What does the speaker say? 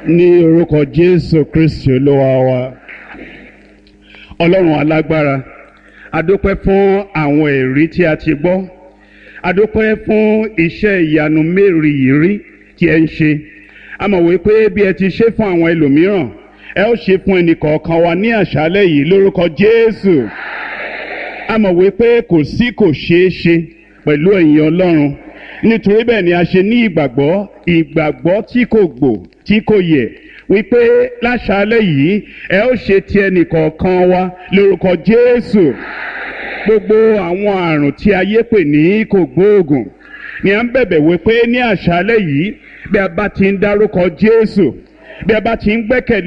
ní orúkọ jésù kristi olúwa wa ọlọ́run alágbára adúpẹ́ fún àwọn ẹ̀rí tí a ti gbọ́ adúpẹ́ fún iṣẹ́ ìyanu mérìírí tí ẹ ń ṣe a mọ̀ wípé bí ẹ ti ṣe fún àwọn ẹlòmíràn ẹ ó ṣe fún ẹnìkọ̀ọ̀kan wa ní àṣálẹ́ yìí lórúkọ jésù a mọ̀ wípé kò sí kò ṣeé ṣe pẹ̀lú ẹ̀yin ọlọ́run nítorí bẹ́ẹ̀ ni a ṣe ní ìgbàgbọ́ ìgbàgbọ́ tí kò gbò tí kò yẹ̀ wípé láṣálẹ́ yìí ẹ ó ṣe ti ẹnìkọ̀ọ̀kan wa lórúkọ jésù gbogbo àwọn àrùn tí ayé pè ní kò gbóògùn ni à ń bẹ̀bẹ̀ wípé ní àṣálẹ́ yìí bí a bá ti ń dárúkọ jésù bí a bá ti ń gbẹ́kẹ̀lé